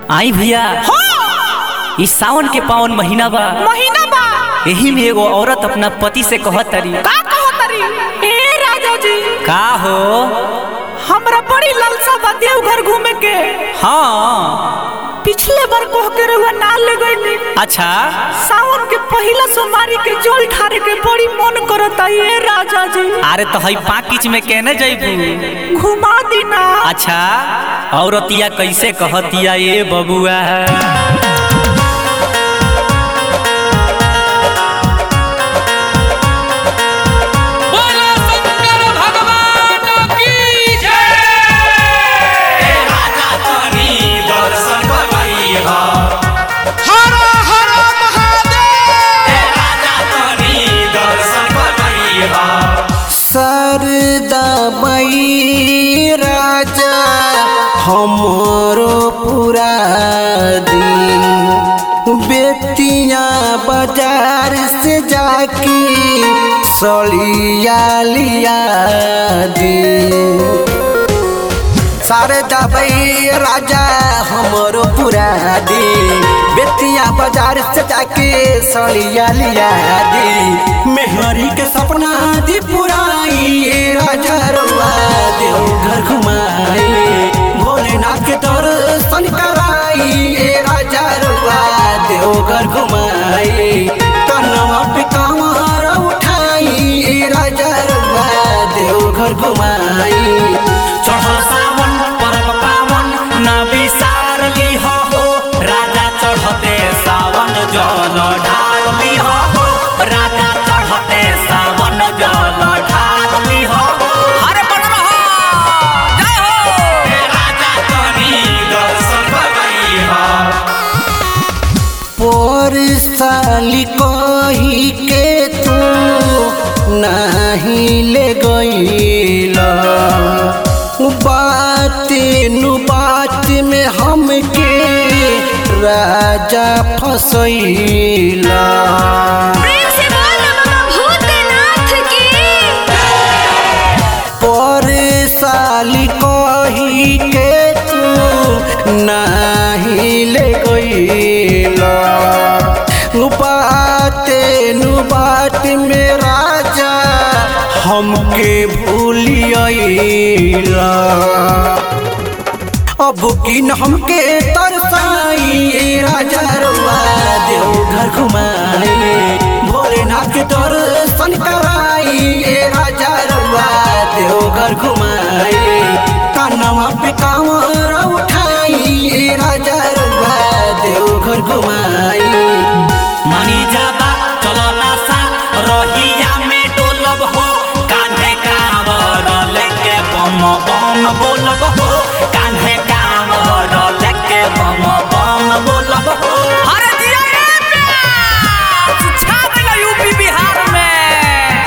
आई भैया हाँ इस सावन के पावन महीना बा महीना बा यही में एगो औरत अपना पति से कहत तरी का कहो तरी ए राजा जी का हो हमरा बड़ी लालसा बा देवघर घूमे के हाँ पिछले बार कह के रहुआ ना ले गईली अच्छा सावन के पहिला सोमवारी के जल ठारे के बड़ी मन करता ये राजा जी अरे तो हई पाकिच में कहने जैबू घुमा दीना अच्छा औरतिया कैसे कहतिया ये बबुआ बोलो शंकर भगवान की जय हर हर महादेव सरदा मई राजा हमरो पूरा दिन बेतिया बाजार से जाके सलिया लिया दी सारे दबई राजा हमरो पूरा दी बेतिया बाजार से जाके सलिया लिया दी मेहरी के सपना दी पुराई राजा रुआ देव घर घुमाई भोलेनाथ के दर्शन कराई राजा रुआ देव घर घुमाई कनवा पे कमर उठाई राजा रुआ देव घर घुमाई चढ़ल सावन परम पावन ना विसार लिह हो राजा चढ़ते सावन जल ढाल लिह हो राजा चढ़ते सावन जल ढाल लिह हो अरे बन रहो जय हो राजा तनी दर्शन करइहा पर साली कही के तू नहीं ले गईला बात नु बात में हमके राजा फसैला प्रेम से बोल बाबा भूतनाथ की पर साली कही के तू नहीं ले गईला बाते नु बात में राजा हमके भूलियला अब किन हमके तरसाई राजा रुआ देव घर घुमाई भोलेनाथ के दर्शन कराई राजा रुआ देव घर घुमाई कानवा पे कांवर उठाई राजा रुआ देव घर घुमाई मनी जाबा चलो नासा रहिया में डोलब हो कान्हे कांवर लेके बम बम बोलब हो कान्हे कांवर लेके बम बम बोलब हो अरे दिया रे प्यास छा देला यूपी बिहार में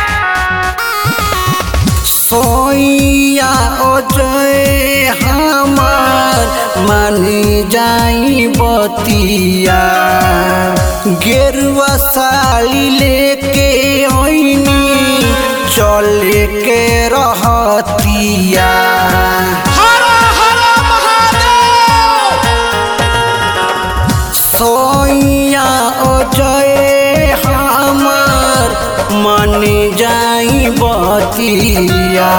सोइया अजय हमार मानी जाई बतिया गेरुआ साली लेके ओइनी चले के रहतिया हर हर महादेव सोइया अजय हमार मन जाई बतिया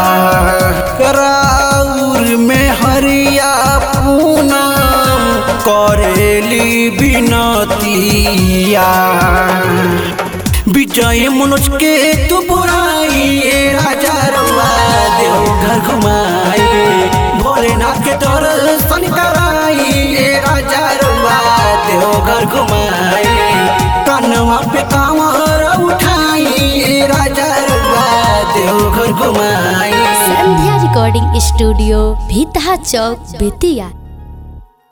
राउर में हरिया पूनम करेली बिनतिया विजय मनोज के तू बुराई राजा रुआ देव घर घुमाई भोलेनाथ के दर्शन कराई राजा रुआ देव घर घुमाई कनवा पे कांवर उठाई राजा रुआ देव घर घुमाई संध्या रिकॉर्डिंग स्टूडियो भीतहा चौक बेतिया